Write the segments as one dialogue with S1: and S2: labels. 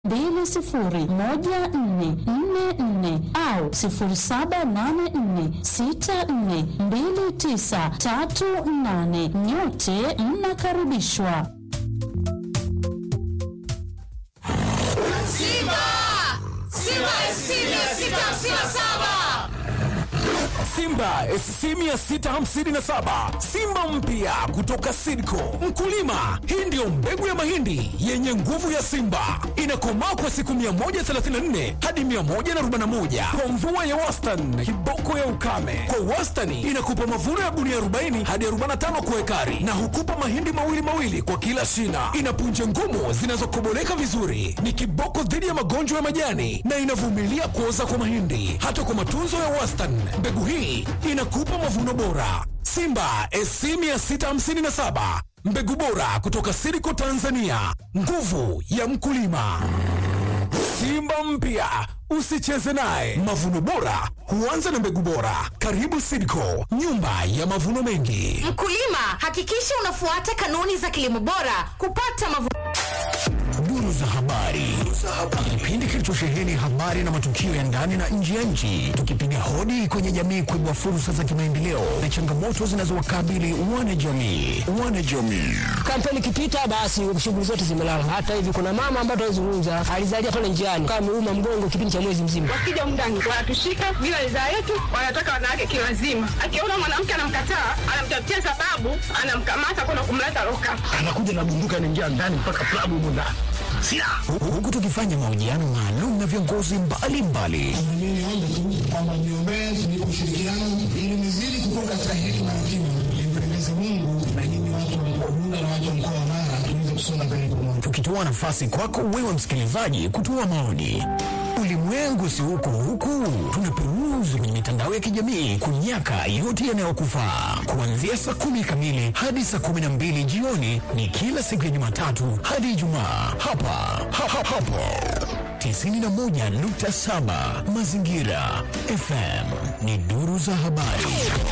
S1: mbili sifuri moja nne nne nne au sifuri saba nane nne sita nne mbili tisa tatu nane. Nyote mnakaribishwa.
S2: Simba! Simba SC 657!
S3: Simba SC 657 Simba mpya kutoka Sidco. Mkulima, hii ndiyo mbegu ya mahindi yenye nguvu ya Simba, inakomaa kwa siku 134 hadi 141 kwa mvua ya wastani, kiboko ya ukame. Kwa wastani inakupa mavuno ya gunia 40 hadi 45 kwa ekari, na hukupa mahindi mawili mawili kwa kila shina. Ina punje ngumu zinazokoboleka vizuri, ni kiboko dhidi ya magonjwa ya majani na inavumilia kuoza kwa mahindi. Hata kwa matunzo ya wastani, mbegu hii inakupa mavuno bora. Simba SC 657 mbegu bora kutoka Siriko Tanzania, nguvu ya mkulima. Simba mpya usicheze naye. Mavuno bora huanza na mbegu bora. Karibu Sidco, nyumba ya mavuno mengi.
S2: Mkulima, hakikisha unafuata kanuni za kilimo bora kupata mavuno.
S3: Duru za habari, kipindi kilichosheheni habari na matukio ya ndani na nje ya nchi, tukipiga hodi kwenye jamii kuibua fursa za kimaendeleo na changamoto zinazowakabili wanajamii. Wanajamii
S4: kampeni ikipita basi shughuli zote zimelala. Hata hivi kuna mama ambaye tunazungumza alizalia pale njiani kama ameuma mgongo kipindi cha mwezi mzima.
S5: Wakija mndani wanatushika bila ridhaa yetu, wanataka wanawake kiwazima. Akiona mwanamke anamkataa, anamtafutia sababu, anamkamata kwenda kumleta loka.
S6: anakuja na bunduki anaingia ndani mpaka klabu humo ndani silaha
S3: huku tukifanya mahojiano maalum na viongozi mbalimbali
S7: Mimi niombe tu kwamba niombee tunipe ushirikiano ili nizidi kukua katika hekima na kima, nimpendeze Mungu na nyinyi watu wa mkoa Bunda na watu wa mkoa wa Mara tuweze kusonga mbele pamoja.
S3: tukitoa nafasi kwako wewe msikilizaji kutoa maoni. Ulimwengu si huku huku, tunaperuzi kwenye mitandao ya kijamii kunyaka yote yanayokufaa. Kuanzia saa kumi kamili hadi saa kumi na mbili jioni ni kila siku ya Jumatatu hadi Ijumaa hapa ha, ha, hapo 91.7 Mazingira FM ni duru za habari.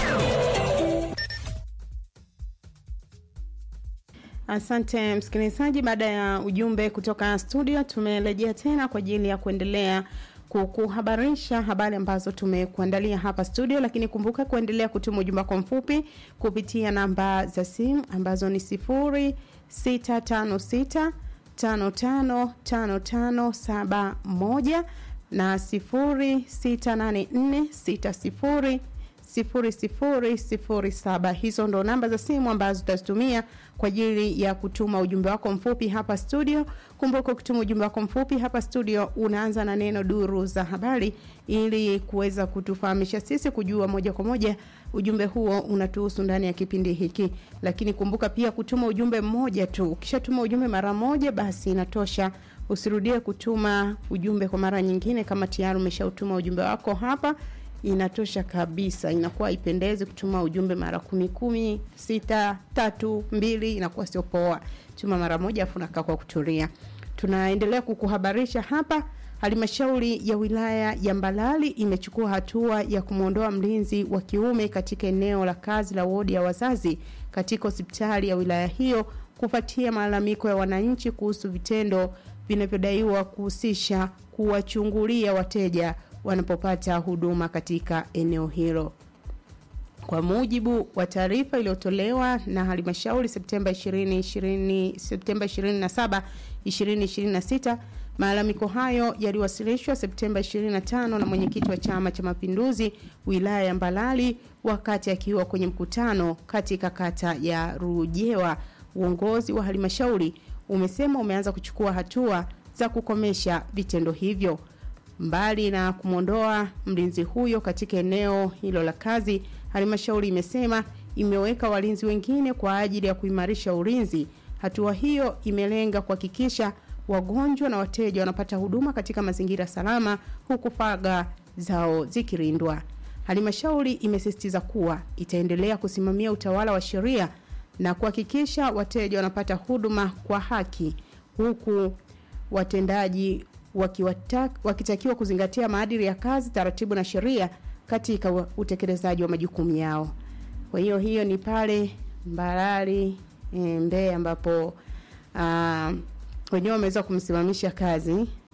S8: Asante msikilizaji, baada ya ujumbe kutoka studio, tumerejea tena kwa ajili ya kuendelea kukuhabarisha habari ambazo tumekuandalia hapa studio, lakini kumbuka kuendelea kutuma ujumbe wako mfupi kupitia namba za simu ambazo ni sifuri sita tano sita tano tano tano tano saba moja na sifuri sita nane nne sita sifuri sifuri sifuri sifuri saba. Hizo ndo namba za simu ambazo utazitumia kwa ajili ya kutuma ujumbe wako mfupi hapa studio. Kumbuka kutuma ujumbe wako mfupi hapa studio unaanza na neno duru za habari, ili kuweza kutufahamisha sisi kujua moja kwa moja ujumbe huo unatuhusu ndani ya kipindi hiki. Lakini kumbuka pia kutuma ujumbe mmoja tu. Ukishatuma ujumbe mara moja, basi inatosha. Usirudie kutuma ujumbe kwa mara nyingine kama tayari umeshautuma ujumbe wako hapa inatosha kabisa, inakuwa ipendezi kutuma ujumbe mara kumi kumi, sita, tatu, mbili, inakuwa sio poa. Tuma mara moja afu nakaa kwa kutulia. Tunaendelea kukuhabarisha hapa. Halmashauri ya wilaya ya Mbalali imechukua hatua ya kumwondoa mlinzi wa kiume katika eneo la kazi la wodi ya wazazi katika hospitali ya wilaya hiyo kufuatia malalamiko ya wananchi kuhusu vitendo vinavyodaiwa kuhusisha kuwachungulia wateja wanapopata huduma katika eneo hilo. Kwa mujibu wa taarifa iliyotolewa na halmashauri Septemba 2020 Septemba 27 2026, malalamiko hayo yaliwasilishwa Septemba 25 na mwenyekiti wa Chama cha Mapinduzi wilaya ya Mbalali wakati akiwa kwenye mkutano katika kata ya Rujewa. Uongozi wa halmashauri umesema umeanza kuchukua hatua za kukomesha vitendo hivyo. Mbali na kumwondoa mlinzi huyo katika eneo hilo la kazi, halmashauri imesema imeweka walinzi wengine kwa ajili ya kuimarisha ulinzi. Hatua hiyo imelenga kuhakikisha wagonjwa na wateja wanapata huduma katika mazingira salama, huku faragha zao zikilindwa. Halmashauri imesisitiza kuwa itaendelea kusimamia utawala wa sheria na kuhakikisha wateja wanapata huduma kwa haki, huku watendaji wakiwata- wakitakiwa kuzingatia maadili ya kazi, taratibu na sheria katika wa- utekelezaji wa majukumu yao. Kwa hiyo hiyo ni pale Mbarali e, Mbeya ambapo ah, wenyewe wameweza kumsimamisha kazi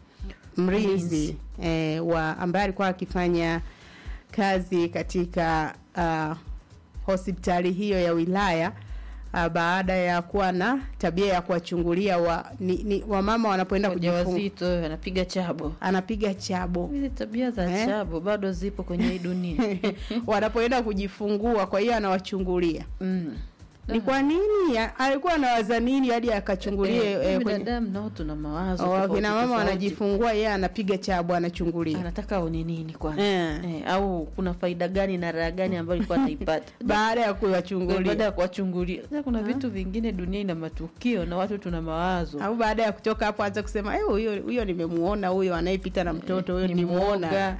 S8: mlinzi eh, wa ambaye alikuwa akifanya kazi katika uh, hospitali hiyo ya wilaya uh, baada ya kuwa na tabia ya kuwachungulia wa, ni, ni, wamama wanapoenda kujifunga
S9: wajawazito anapiga chabo
S8: anapiga chabo
S9: hizi tabia za
S8: Eh?
S9: chabo bado zipo kwenye hii dunia
S8: wanapoenda kujifungua kwa hiyo anawachungulia
S9: mm.
S8: ni kwa nini ya- alikuwa anawaza nini hadi akachungulie
S9: Eh,
S8: eh, kwenye
S9: binadamu nao tuna mawazo
S8: Oh,
S9: tofauti
S8: kina mama
S9: tofauti.
S8: wanajifungua yeye anapiga chabo anachungulia
S9: anataka aone nini kwanza
S8: Eh.
S9: eh, au kuna faida gani na raha gani ambayo ilikuwa anaipata
S8: baada ya
S9: baada
S8: kuwachungulia
S9: ya kuwachungulia Sasa kuna vitu vingine dunia ina matukio na watu tuna mawazo
S8: au baada ya kutoka hapo anza kusema "Eh, huyo huyo nimemuona huyo anayepita na mtoto huyo
S9: ni
S8: nimuona
S9: mwoga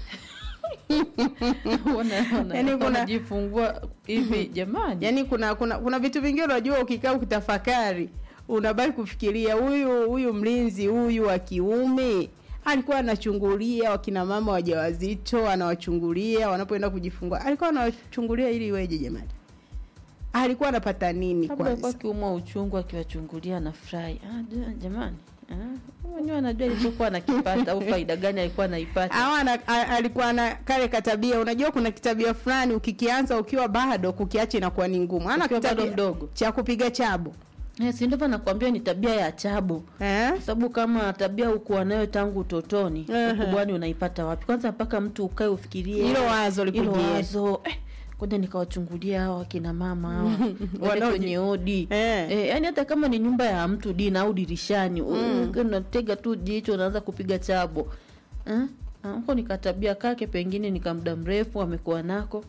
S9: Wana- wana-
S8: Yaani kuna-
S9: wanajifungua hivi jamani
S8: yaani kuna kuna kuna vitu vingine unajua ukikaa ukitafakari unabaki kufikiria huyu huyu mlinzi huyu wa kiume alikuwa anachungulia wakina mama wajawazito anawachungulia wanapoenda kujifungua alikuwa anawachungulia ili iweje jamani alikuwa anapata nini
S9: labda alikuwa
S8: kwanza
S9: akiumwa uchungu akiwachungulia na furahi ah, ja- jamani ah, mwenyewe anajua alichokuwa anakipata au faida gani alikuwa anaipata
S8: au ana- a- alikuwa na kale katabia unajua kuna kitabia fulani ukikianza ukiwa bado kukiacha inakuwa ni ngumu ana
S9: Ukiwa bado
S8: kitabia
S9: mdogo.
S8: cha kupiga chabo
S9: Eh, si ndivyo nakwambia ni tabia ya chabu
S8: eh?
S9: kwa sababu kama tabia ukuwa nayo tangu utotoni
S8: Ehe.
S9: ukubwani unaipata wapi kwanza mpaka mtu ukae ufikirie
S8: Hilo wazo
S9: hilo
S8: likujie.
S9: wazo eh, kwenda nikawachungulia hawa akina mama hawa wale
S8: Wanaoji-
S9: kwenye odi
S8: Eh.
S9: eh, yani hata kama ni nyumba ya mtu dina au dirishani mm. unatega tu jicho unaanza kupiga chabo eh? Ah, huko nikatabia kake pengine nika muda mrefu amekuwa nako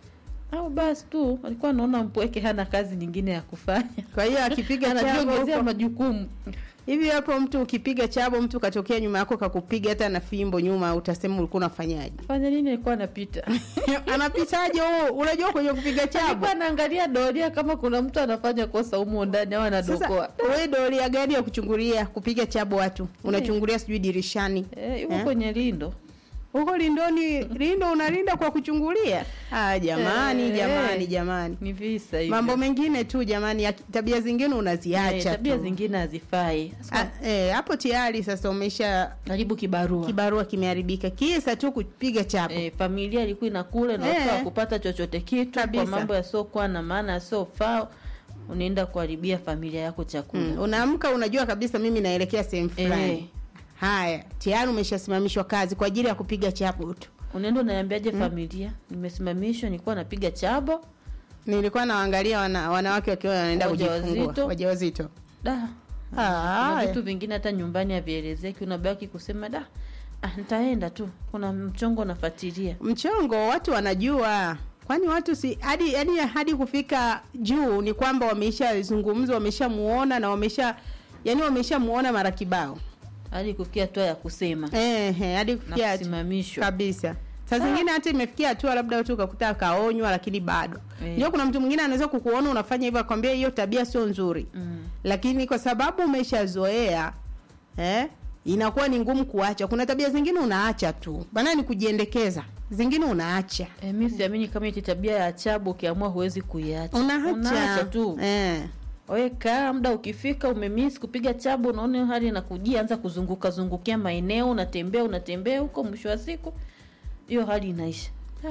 S9: au basi tu alikuwa anaona mpweke hana kazi nyingine ya kufanya
S8: kwa hiyo akipiga chabo
S9: anajiongezea
S8: huko-
S9: majukumu
S8: hivi hapo mtu ukipiga chabo mtu katokea nyuma yako kakupiga hata na fimbo nyuma utasema ulikuwa unafanyaje
S9: fanya nini alikuwa anapita
S8: anapitaje huo unajua kwenye kupiga chabo
S9: alikuwa anaangalia doria kama kuna mtu anafanya kosa humo ndani au anadokoa
S8: sasa we doria gani ya kuchungulia kupiga chabo watu unachungulia sijui dirishani
S9: Eh, yuko
S8: Eh?
S9: kwenye lindo
S8: huko lindoni lindo unalinda kwa kuchungulia ah jamani
S9: Eh,
S8: jamani
S9: eh.
S8: jamani
S9: ni visa hivyo.
S8: mambo mengine tu jamani ya tabia zingine
S9: Eh,
S8: unaziacha
S9: tabia
S8: tu.
S9: zingine hazifai
S8: Ah, eh, hapo tayari sasa umesha
S9: karibu kibarua
S8: kibarua kimeharibika kisa tu kupiga chapo
S9: eh, familia ilikuwa inakula na
S8: Eh.
S9: watu kupata chochote kitu
S8: Kabisa.
S9: kwa mambo yasiokuwa na maana yasiofaa unaenda kuharibia familia yako chakula
S8: mm. unaamka unajua kabisa mimi naelekea sehemu fulani
S9: Eh.
S8: haya tayari umeshasimamishwa kazi kwa ajili ya kupiga chapo tu
S9: unaenda unaambiaje familia nimesimamishwa nilikuwa napiga chabo
S8: nilikuwa nawaangalia wana, wanawake wakiwa wanaenda kujifungua
S9: Wajawazito.
S8: wajawazito
S9: da
S8: Ah,
S9: kuna vitu vingine hata nyumbani havielezeki unabaki kusema da ah, nitaenda tu kuna mchongo nafuatilia
S8: mchongo watu wanajua kwani watu si hadi hadi hadi kufika juu ni kwamba wameshazungumza wameshamuona na wamesha yani wameshamuona mara kibao
S9: hadi kufikia hatua ya kusema
S8: Ehe, hadi
S9: na
S8: kufikia hatu-
S9: kusimamishwa
S8: kabisa saa zingine hata imefikia hatua labda watu ukakuta akaonywa lakini bado
S9: Eh.
S8: ndio kuna mtu mwingine anaweza kukuona unafanya hivyo akwambia hiyo tabia sio nzuri
S9: mm.
S8: lakini kwa sababu umeshazoea eh, inakuwa ni ngumu kuacha kuna tabia zingine unaacha tu bana ni kujiendekeza zingine unaacha
S9: E, mi siamini kama iti tabia ya chabu ukiamua huwezi kuiacha
S8: unaacha
S9: tu
S8: eh.
S9: wewe kaa muda ukifika umemisi kupiga chabu unaona hiyo hali inakujia anza kuzunguka zungukia maeneo unatembea unatembea huko mwisho wa siku hiyo hali inaisha Ah,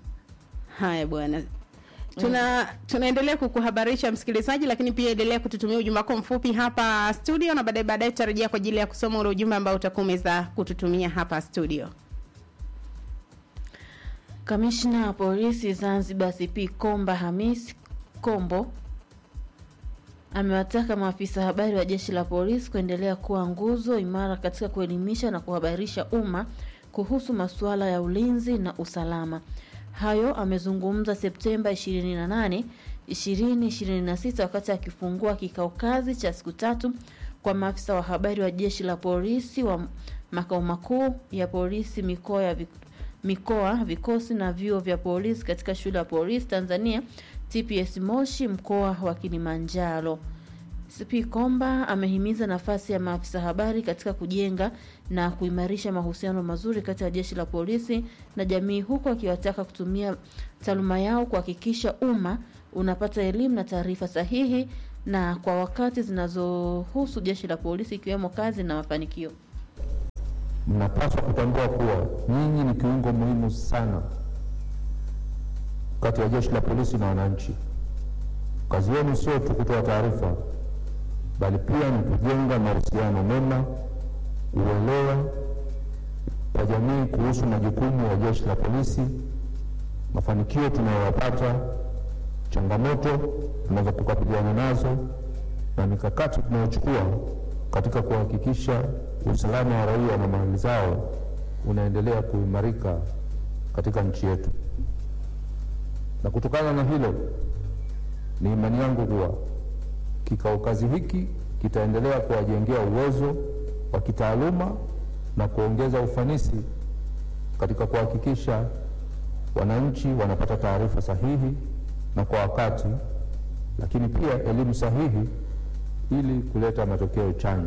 S8: haya bwana tuna tunaendelea kukuhabarisha msikilizaji lakini pia endelea kututumia ujumbe wako mfupi hapa studio na baadaye baadaye tutarejea kwa ajili ya kusoma ule ujumbe ambao utakuwa umeweza kututumia hapa studio
S9: kamishna wa polisi zanzibar cp komba hamis kombo amewataka maafisa habari wa jeshi la polisi kuendelea kuwa nguzo imara katika kuelimisha na kuhabarisha umma kuhusu masuala ya ulinzi na usalama hayo amezungumza septemba 28 2026 wakati akifungua kikao kazi cha siku tatu kwa maafisa wa habari wa jeshi la polisi wa makao makuu ya polisi mikoa ya Vik- mikoa vikosi na vyuo vya polisi katika shule ya polisi tanzania tps moshi mkoa wa kilimanjaro cp komba amehimiza nafasi ya maafisa habari katika kujenga na kuimarisha mahusiano mazuri kati ya jeshi la polisi na jamii huku akiwataka kutumia taaluma yao kuhakikisha umma unapata elimu na taarifa sahihi na kwa wakati zinazohusu jeshi la polisi ikiwemo kazi na mafanikio
S10: mnapaswa kutambua kuwa nyinyi ni kiungo muhimu sana kati ya jeshi la polisi na wananchi. Kazi yenu sio tu kutoa taarifa, bali pia ni kujenga mahusiano mema, uelewa wa jamii kuhusu majukumu ya jeshi la polisi, mafanikio tunayoyapata, changamoto tunazokabiliana nazo na mikakati tunayochukua katika kuhakikisha usalama wa raia na mali zao unaendelea kuimarika katika nchi yetu. Na kutokana na hilo, ni imani yangu kuwa kikao kazi hiki kitaendelea kuwajengea uwezo wa kitaaluma na kuongeza ufanisi katika kuhakikisha wananchi wanapata taarifa sahihi na kwa wakati, lakini pia elimu sahihi ili kuleta matokeo chanya.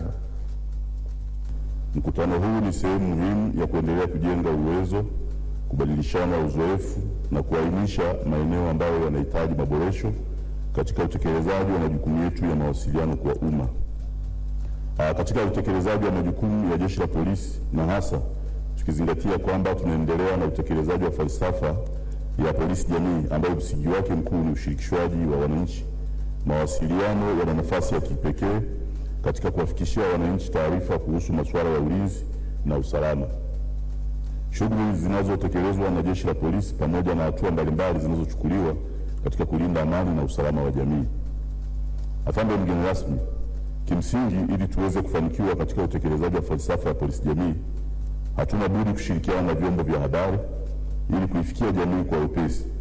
S11: Mkutano huu ni sehemu muhimu ya kuendelea kujenga uwezo, kubadilishana uzoefu na kuainisha maeneo ambayo yanahitaji maboresho katika utekelezaji wa majukumu yetu ya mawasiliano kwa umma. Aa, katika utekelezaji wa majukumu ya jeshi la polisi na hasa tukizingatia kwamba tunaendelea na utekelezaji wa falsafa ya polisi jamii ambayo msingi wake mkuu ni ushirikishwaji wa wananchi, mawasiliano yana nafasi ya kipekee katika kuwafikishia wananchi taarifa kuhusu masuala ya ulinzi na usalama. Shughuli zinazotekelezwa na jeshi la polisi pamoja na hatua mbalimbali zinazochukuliwa katika kulinda amani na usalama wa jamii. Afande mgeni rasmi, kimsingi, ili tuweze kufanikiwa katika utekelezaji wa falsafa ya polisi jamii, hatuna budi kushirikiana na vyombo vya habari ili kuifikia jamii kwa wepesi